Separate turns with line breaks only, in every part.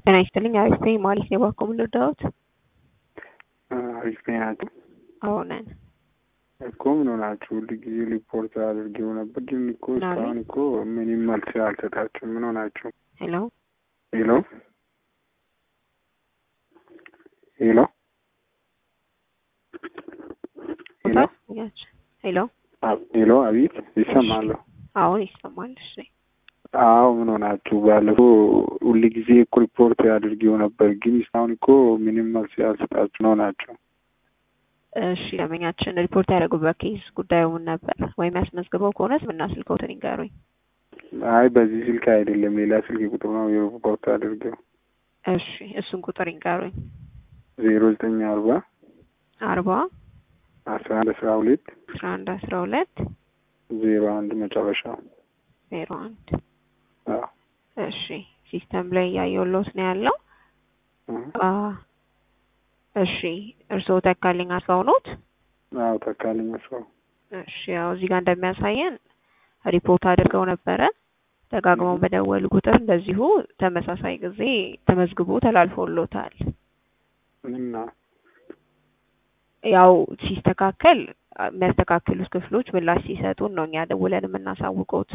ጤና ይስጥልኝ። አሪፍ ነኝ። ማለት ነው ባኮ ምን ልርዳዎት?
አሪፍ ነኝ ናቸው
አዎ ነን።
እኮ ምን ሆናችሁ? ሁሉ ጊዜ ሪፖርት አድርጌው ነበር፣ ግን እኮ
ምን አለ?
እስካሁን እኮ ምንም መልስ አልሰጣችሁም። ምን ሆናችሁ?
ሄሎ
ሄሎ ሄሎ ሄሎ
ሄሎ
አብ- ሄሎ አቤት፣ ይሰማለሁ።
አሁን ይሰማል። እሺ
አዎ ምን ሆናችሁ? ባለፈው ሁሉ ጊዜ እኮ ሪፖርት አድርጌው ነበር፣ ግን እስካሁን እኮ ምንም መልስ ያልሰጣችሁ ነው ናቸው።
እሺ ደንበኛችን ሪፖርት ያደረጉበት ኬስ ጉዳዩ ምን ነበር? ወይም ያስመዝግበው ከሆነ ስምና ስልክዎትን ይንገሩኝ።
አይ በዚህ ስልክ አይደለም፣ ሌላ ስልክ ቁጥር ነው የሪፖርት አድርጌው
እሺ እሱን ቁጥር ይንገሩኝ።
ዜሮ ዘጠኝ አርባ
አርባ
አስራ አንድ አስራ ሁለት
አስራ አንድ አስራ ሁለት
ዜሮ አንድ መጨረሻው።
ዜሮ አንድ
አዎ
እሺ ሲስተም ላይ እያየሁልዎት ነው ያለው።
እህ።
አ እሺ እርስዎ ተካልኝ አስፋው ኖት?
አዎ ተካልኝ ሰው
እሺ ያው እዚህ ጋር እንደሚያሳየን ሪፖርት አድርገው ነበረ። ደጋግመው በደወሉ ቁጥር እንደዚሁ ተመሳሳይ ጊዜ ተመዝግቦ ተላልፎሎታል።
እና
ያው ሲስተካከል የሚያስተካክሉት ክፍሎች ምላሽ ሲሰጡን ነው እኛ ደውለን የምናሳውቀውት።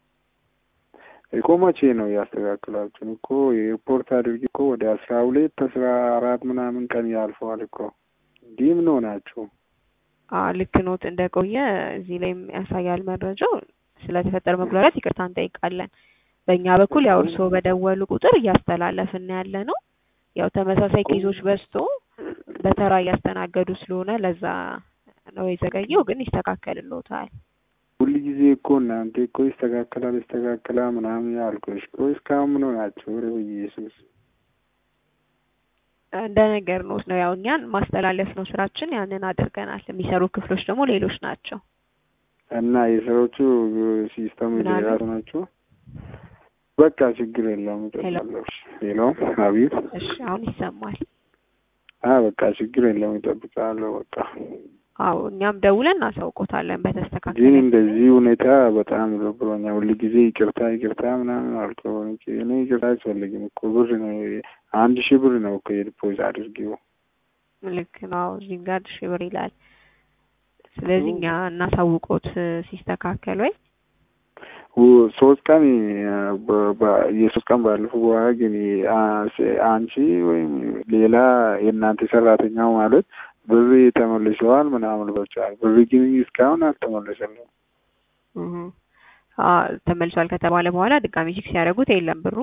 እኮ መቼ ነው ያስተካክላችሁን? እኮ የሪፖርት አድርጌ እኮ ወደ አስራ ሁለት አስራ አራት ምናምን ቀን ያልፈዋል እኮ እንዲህ ምን ሆናችሁ?
አ ልክ ኖት እንደቆየ እዚህ ላይም ያሳያል መረጃው። ስለተፈጠረ መጉላላት ይቅርታ እንጠይቃለን። በእኛ በኩል ያው እርስዎ በደወሉ ቁጥር እያስተላለፍን ያለ ነው። ያው ተመሳሳይ ኬዞች በዝቶ በተራ እያስተናገዱ ስለሆነ ለዛ ነው የዘገየው፣ ግን ይስተካከልልዎታል።
ሁሉ ጊዜ እኮ እናንተ እኮ ይስተካከላል ይስተካከላል ምናምን ያልኩሽ እኮ እስካሁን ምን ሆናችሁ? ኧረ በኢየሱስ
እንደ ነገር ኖት ነው ያው እኛን ማስተላለፍ ነው ስራችን፣ ያንን አድርገናል። የሚሰሩ ክፍሎች ደግሞ ሌሎች ናቸው።
እና የሰዎቹ ሲስተም
ምን አሉ?
የራሱ ናቸው። በቃ ችግር የለውም እጠብቃለሁ። ሄሎ አቤት።
እሺ አሁን ይሰማል።
አ በቃ ችግር የለውም እጠብቃለሁ። በቃ
አዎ እኛም ደውለን እናሳውቆታለን
ግን
በተስተካከለ
እንደዚህ ሁኔታ በጣም ደብሮኛል። ሁሉ ጊዜ ይቅርታ ይቅርታ ምናምን አልኩ። እኔ ይቅርታ አያስፈልግም እኮ ብር ነው አንድ ሺህ ብር ነው እኮ የዲፖዚት አድርጌው።
ልክ ነው። እዚህም ጋር ሺህ ብር ይላል። ስለዚህ እኛ እናሳውቆት ሲስተካከል ወይ
ው- ሶስት ቀን በ- በ- የሶስት ቀን ባለፈው በኋላ ግን አ- አንቺ ወይም ሌላ የእናንተ ሰራተኛው ማለት ብር ተመልሰዋል ምናምን ብሎሻል። ብር ግን እስካሁን አልተመለሰልም።
እህ አ ተመልሷል ከተባለ በኋላ ድጋሚ ቼክ ሲያደርጉት የለም ብሩ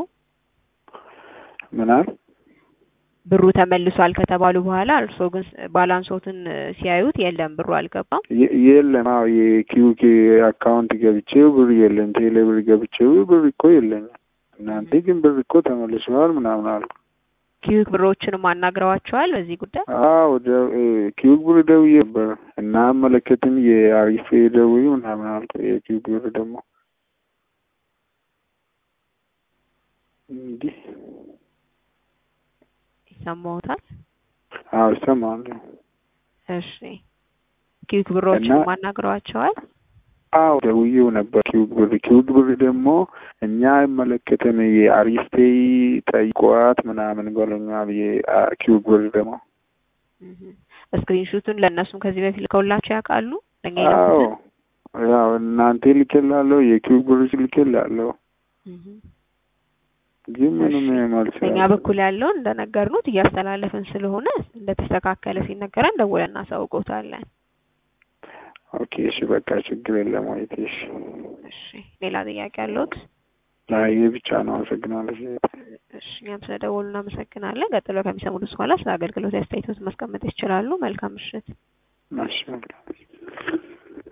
ምናል
ብሩ ተመልሷል ከተባሉ በኋላ እርስዎ ግን ባላንሶትን ሲያዩት የለም ብሩ አልገባም።
የ- የለም። አዎ የኪዩኬ አካውንት ገብቼው ብር የለም። ቴሌ ብር ገብቼው ብር እኮ የለኝም። እናንተ ግን ብር እኮ ተመልሰዋል ምናምን አልኩ።
ኪዩክ ብሮችንም አናግረዋቸዋል በዚህ ጉዳይ።
አዎ ደ- እ፣ ኪዩክ ብር ደውዬ ነበር እና መለከትም የአሪፍ ደውዬ ምናምን አልኩ። የኪዩክ ብር ደግሞ እንዲህ
ይሰማዎታል?
አዎ ይሰማል።
እሺ ኪዩክ ብሮችንም
እና-
አናግረዋቸዋል።
አዎ ደውዬው ነበር ኪዩክ ብር ኪዩክ ብር ደግሞ እኛ አይመለከተን የአሪፍቴ ጠይቋት ምናምን ብሎኛል። የኪዩክ ብር ደግሞ
ስክሪንሹቱን ለእነሱም ከዚህ በፊት ልከውላቸው ያውቃሉ? ለእኛ
አዎ
የላኩትን?
ያው እናንተ ልኬላለሁ የኪዩክ ብር ልኬላለሁ፣
እህ
ግን ምንም
እሺ።
መልስ
በእኛ
ያለ-
በኩል ያለውን እንደነገርኑት እያስተላለፍን ስለሆነ እንደተስተካከለ ሲነገረን ደውለን እናሳውቆታለን።
ኦኬ እሺ በቃ ችግር የለም። ወይቴ እሺ
እሺ ሌላ ጥያቄ አለዎት?
አይ ይሄ ብቻ ነው። አመሰግናለሁ።
እሺ እኛም ስለደወሉ እናመሰግናለን። ቀጥሎ ከሚሰሙት በኋላ ስለ አገልግሎት አስተያየቶት ማስቀመጥ ይችላሉ። መልካም ምሽት።
እሺ መልካም